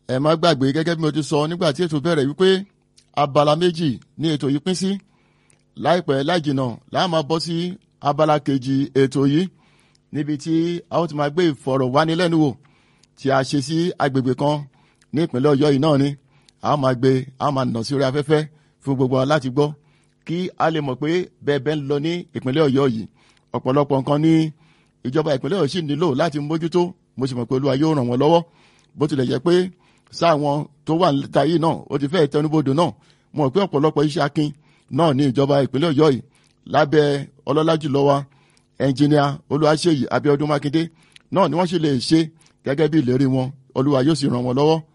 ẹ má gbàgbé gẹ́gẹ́ bí mo ti sọ nígbà tí ètò bẹ̀rẹ̀ wípé abala méjì ní ètò yìí pín sí láìpẹ́ láìjìnà láà máa bọ́ sí abala kejì ètò yìí níbi tí a ó ti máa gbé ìfọ̀rọ̀wánilẹ́nuwò tí a ṣe sí agbègbè kan ní ìpínlẹ̀ ọ̀yọ́ yìí náà ni a máa gbé a máa nà sí orí afẹ́fẹ́ fún gbogbo wa láti gbọ́ kí a lè mọ̀ pé bẹ́ẹ̀ bẹ́ẹ̀ ń lọ ní ìpínlẹ̀ ọ̀yọ́ yìí ọ̀pọ̀lọpọ̀ nǹkan ní ìjọba ìpínlẹ̀ ọ̀yọ́ sì nílò láti mójútó mo sì mọ̀ pé olúwa yóò ràn wọ́n lọ́wọ́ bó tilẹ̀ jẹ́ pé sáwọn tó wà níta yìí náà ó ti fẹ́ tẹnubodò náà mo mọ̀ pé ọ̀pọ̀lọpọ̀ iṣẹ́ akin náà ní ìjọba ìpínlẹ̀ ọ̀yọ́ yìí lábẹ́ ọlọ́lá jùlọ wa ẹnjìníà olúwaṣeyì abíọ́dún mákindé náà ni wọ́n sì lè ṣe gẹ́gẹ́ bí ìlérí wọn olúwa yóò sì ràn wọ́n lọ́wọ́